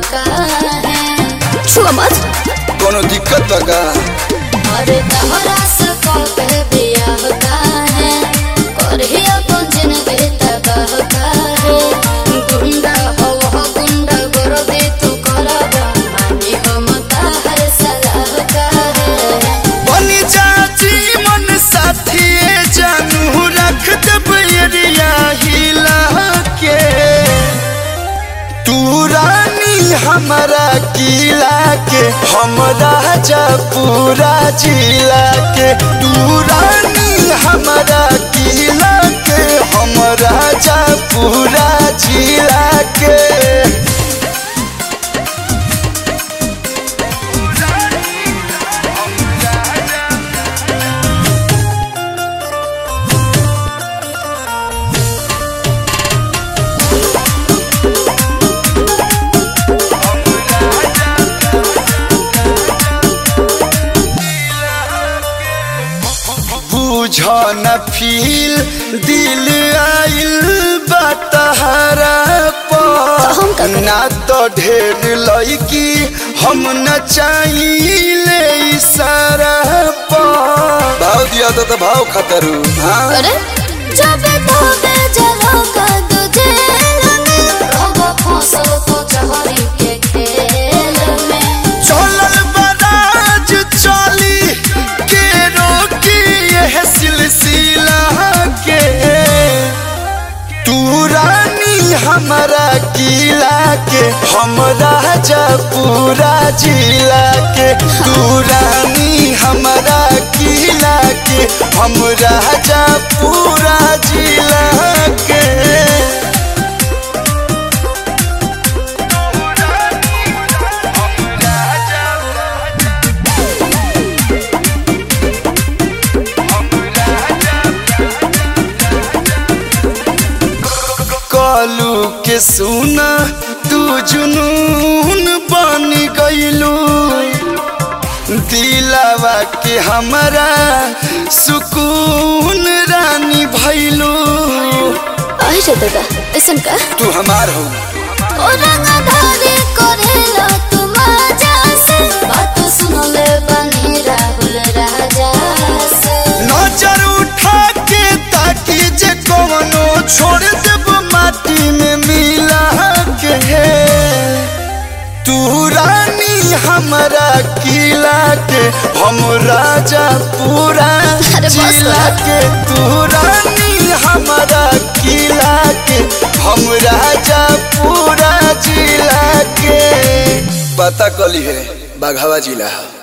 काहे छुआ मत कोनो दिक्कत बा का अरे तहरा से कबे बियाह काहे करही अपन जिंदगी तबाह काहे गुंडा हो हो गुंडा कर दे तू करबा मानी हम ताहर सलाह काहे बनी चाची मन साथी जानू रख दब एरिया हिला के तू रानी हमारा किला के हम राजा पूरा जिला के तू रानी हमारा किला के हम राजा पूरा जिला के बुझ न फील दिल आइल बतहरा हम का करी? ना तो ढेर लड़की हम न चाहिए इशारा भाव दिया तो, तो भाव खतरू हाँ अरे जब तोबे जलो का तुझे में रहो फंसो तो चहरी के खेल में चलल बराज चली के रोकी यह सिलसिला के तू रानी हमारा किला के हम राजा पूरा जिला के तू रानी हमारा किला के हम राजा पूरा जिला के कालू के सुना तू जुनून बन गईलू दिलावा के हमारा सुकून रानी भैलू आई रे दादा ऐसन का तू हमार हो ओ रंगधारी करेला तुम आजा से बात सुन ले बनी राहुल राजा से नजर उठा के ताकि जे कवनो छोड़ देब माटी में मिला के तू रानी हमारा किला के हम राजा पूरा अरे बस जिला कर। के तू रानी हमारा किला के हम राजा पूरा जिला के पता कली है बाघावा जिला है